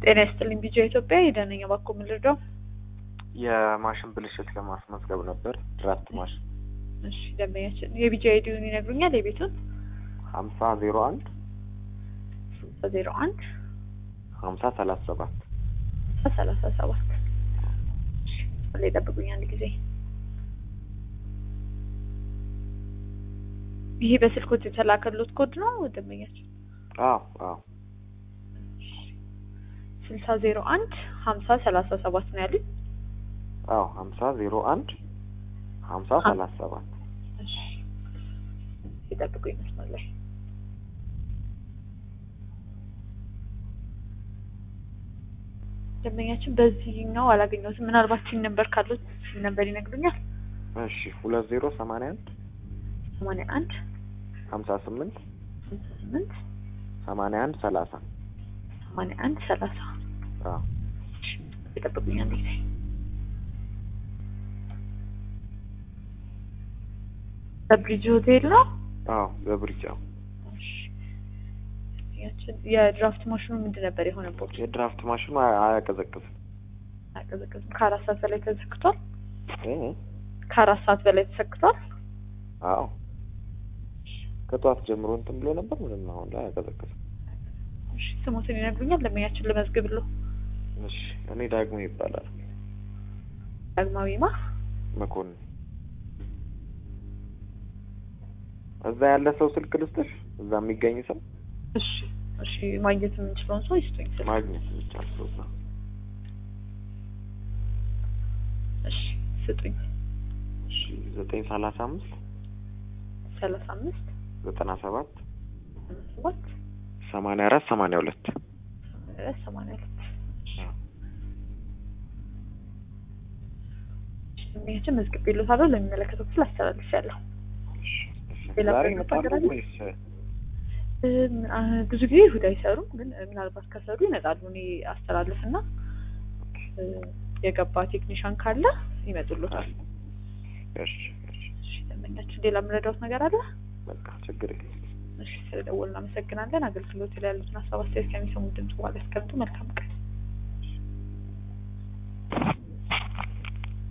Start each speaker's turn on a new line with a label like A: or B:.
A: ጤና ይስጥልኝ ቢጃ ኢትዮጵያ የደነኛ ባኮ ምልርዳው
B: የማሽን ብልሽት ለማስመዝገብ ነበር። ድራፍት ማሽን
A: እሺ ደንበኛችን የቢጃ አይዲውን ይነግሩኛል የቤቱን
B: ሀምሳ ዜሮ አንድ
A: ዜሮ አንድ
B: ሀምሳ ሰላሳ ሰባት
A: ሰላሳ ሰባት ላይ ጠብቁኝ አንድ ጊዜ ይሄ በስልኮት የተላከሉት ኮድ ነው ደንበኛችን
B: አዎ አዎ
A: ስልሳ ዜሮ አንድ ሀምሳ ሰላሳ ሰባት ነው ያሉኝ
B: አዎ ሀምሳ ዜሮ አንድ ሀምሳ ሰላሳ ሰባት
A: እሺ ይጠብቁኝ መስመር ላይ ደንበኛችን በዚህኛው አላገኘሁትም ምናልባት ሲን ነበር ካሉት ሲን ነበር ይነግሩኛል
B: እሺ ሁለት ዜሮ ሰማንያ አንድ
A: ሰማንያ አንድ
B: ሀምሳ ስምንት
A: ሀምሳ ስምንት
B: ሰማንያ አንድ ሰላሳ
A: ሰማንያ አንድ ሰላሳ
B: አዎ
A: ይጠብቁኝ አንድ ጊዜ በብሪጅ ሆቴል ነው
B: አዎ በብሪጅ አዎ
A: እሺ ያችን የድራፍት ማሽኑ ምንድን ነበር የሆነበት
B: የድራፍት ማሽኑ አያ- አያቀዘቅዝም
A: አያቀዘቅዝም ከአራት ሰዓት በላይ ተዘግቷል
B: እ
A: ከአራት ሰዓት በላይ ተሰክቷል
B: አዎ ከጠዋት ጀምሮ እንትን ብሎ ነበር ምንም አሁን ላይ አያቀዘቅዝም
A: እሺ ስሙትን ይነግሩኛል ለመያችን ልመዝግብልዎ
B: እሺ እኔ ዳግሞ ይባላል
A: ዳግማዊማ
B: መኮንን እዛ ያለ ሰው ስልክ ልስጥሽ እዛ የሚገኝ ሰው
A: እሺ እሺ ማግኘት የምንችለውን ሰው ይስጡኝ ስልክ
B: ማግኘት የሚቻል ሰው እዛ
A: እሺ ስጡኝ
B: እሺ ዘጠኝ ሰላሳ አምስት
A: ሰላሳ አምስት
B: ዘጠና ሰባት
A: ሰባት
B: ሰማንያ አራት ሰማንያ ሁለት
A: ሰማንያ ሰማንያ ሁለት ደንበኛችን መዝግቤልዎታለሁ ለሚመለከተው ክፍል አስተላልፌያለሁ ሌላ
B: ዛሬ
A: ነገር
B: ይመጣሉ
A: ነገር አለ?
B: ወይስ
A: እም፣ አ፣ ብዙ ጊዜ እሑድ አይሰሩም፣ ግን እ፣ ምናልባት ከሰሩ ይመጣሉ። እኔ አስተላልፍና እ፣ የገባ ቴክኒሻን ካለ ይመጡልዎታል።
B: እሺ እሺ
A: እሺ ደንበኛችን ሌላ የምረዳዎት ነገር አለ?
B: በቃ ችግር የለም
A: እሺ ስለደወልን እናመሰግናለን። አገልግሎት ላይ ያሉትን ሀሳብ አስተያየት ከሚሰሙ ድምጽ በኋላ ያስቀምጡ። መልካም ቀን